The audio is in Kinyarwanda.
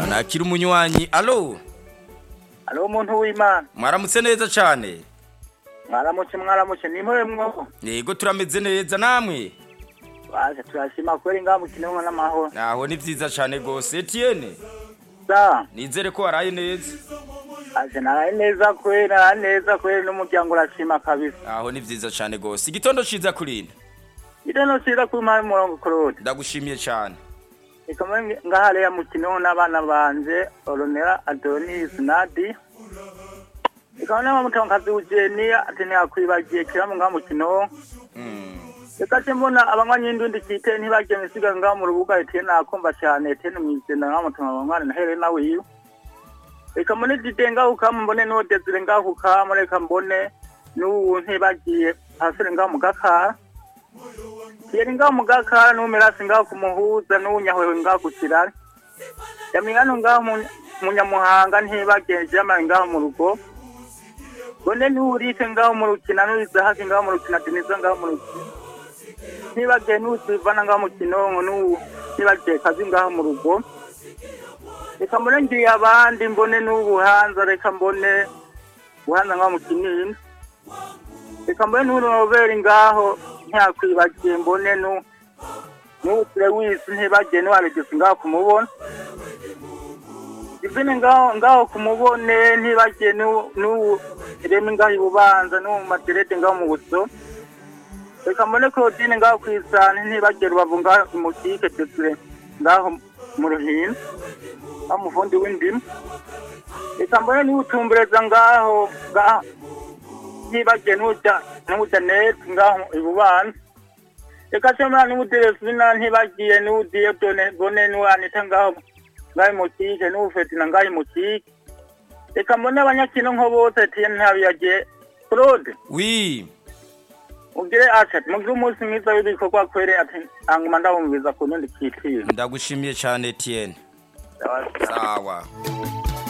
ntakiri umunywanyi alo hariho umuntu w'imana mwaramutse neza cyane mwaramutse mwaramutse ni mwe mwobo yego turameze neza namwe baze turasima kubera ingaha mukineho n'amahoro naho ni byiza cyane rwose etiyene sa nizere ko waraye neza aje naraye neza kubera naraye neza kubera n'umuryango urasima kabisa naho ni byiza cyane rwose igitondo cyiza kurinda ite no cyiza kuri mpamvu umurongo korode ndagushimiye cyane ikomeye ngahareya mukineho n'abana banje oronera adonis nadi ikaba nama mutangazi ujeni atinakwibagiye kiramu ngaha mukineho Mm. reka se mbona abanywanyi n'indundi kite ntibagiye misiga ngaho mu rubuga etiyene nakumva cyane etiyene mwijenda ngaho mutuma abanywanyi na helena wiyu reka mbone dide ngaho ukamu mbone n'uwo desire ngaho ukamu reka mbone n'ubu ntibagiye pasire ngaho mu gakara kiyeri ngaho mu gakara n'uwo mirasi ngaho ku muhuza n'uwo nyahwewe ngaho ku kirari yamigano ngaho mu- mu nyamuhanga ntibagiye jama ngaho mu rugo mbone n'uwo urike ngaho mu rukina n'uwisahaki ngaho mu rukina deniza ngaho mu rukina ntibagiye n'utuvana ngaho mu kinonko n'ubu ntibagiye kazi ngaho mu rugo reka mbone ngiye abandi mbone n'ubuhanza reka mbone buhanza ngaho mu kinini reka mbone n'urunoberi ngaho ntiyakwibagiye mbone n'u- n'utire wisi ntibagiye n'uwaregesi ngaho kumubona izindi ngaho ngaho kumubone ntibagiye n'u- n'ubu reme ngaho ibubanza n'ubu materete ngaho mu buso reka mbone claudine ngaho ku isani ntibagere rubavu ngaho imutike desire ngaho mu ruhino aho umuvundi w'indimu reka mbone n'ibutumbereza ngaho ngaho ntibagere n'uja n'uja neti ngaho ibubanza reka se mwana n'ubudelesina ntibagiye n'udiye done bone n'uwanita ngaho ngaho imutike n'ubufetina ngaho imutike reka mbone abanyakino nko bose tiye ntabiyagiye claude wi ugire ati mugire umunsi mwiza w'ibikorwa kwere ati hanyuma ndabumviriza ku rundi cyiciro ndagushimiye cyane etiyene sawa